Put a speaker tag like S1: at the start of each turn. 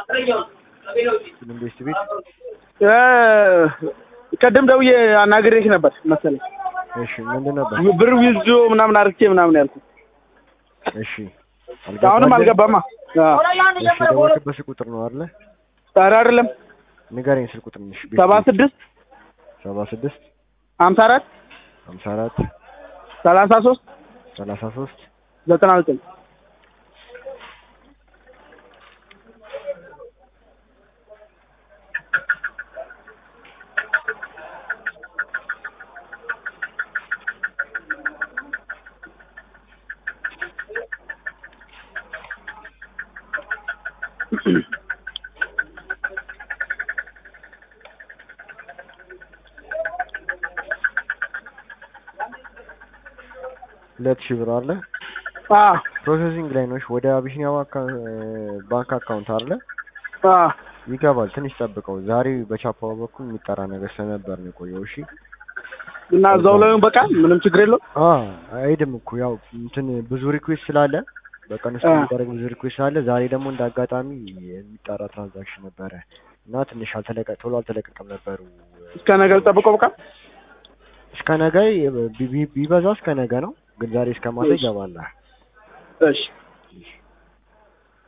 S1: ኢንቨስት ቤት
S2: እ ቀደም ደውዬ አናግሬሽ ነበር መሰለኝ
S1: እሺ፣ ምንድን ነበር?
S2: ብር ዊዝዶ ምናምን አርግቼ ምናምን ያልኩት
S1: እሺ፣
S2: አሁንም አልገባማ። አዎ።
S1: እሺ፣ ደወልክበት ስልክ ቁጥር ነው አይደለ?
S2: ኧረ አይደለም
S1: ንገረኝ ስልክ ቁጥር ነሽ።
S2: ሰባ ስድስት
S1: ሰባ ስድስት
S2: ሀምሳ አራት
S1: ሀምሳ አራት
S2: ሰላሳ ሶስት
S1: ሰላሳ ሶስት
S2: ዘጠና ዘጠኝ
S1: ሁለት ሺህ ብር አለ
S2: አዎ
S1: ፕሮሰሲንግ ላይ ነሽ። ወደ አቢሲኒያ ባንክ- ባንክ አካውንት አለ
S2: አዎ
S1: ይገባል። ትንሽ ጠብቀው። ዛሬ በቻፓ በኩል የሚጠራ ነገር ስለነበር ነው የቆየው። እሺ
S2: እና እዛው ላይ በቃ ምንም ችግር የለውም።
S1: አ አይሄድም እኮ ያው እንትን ብዙ ሪኩዌስት ስላለ በቀን ውስጥ
S2: አ።
S1: የሚደረግ ብዙ ሪኩዌስት ስላለ ዛሬ ደግሞ እንደ አጋጣሚ የሚጠራ ትራንዛክሽን ነበረ እና ትንሽ አልተለቀ ቶሎ አልተለቀቀም ነበሩ።
S2: እስከ ነገ ጠብቀው በቃ
S1: እስከ ነገ ቢ- ቢ- ቢበዛ እስከ ነገ ነው፣ ግን ዛሬ እስከ ማታ
S2: እሺ።
S1: ይገባል።
S2: እሺ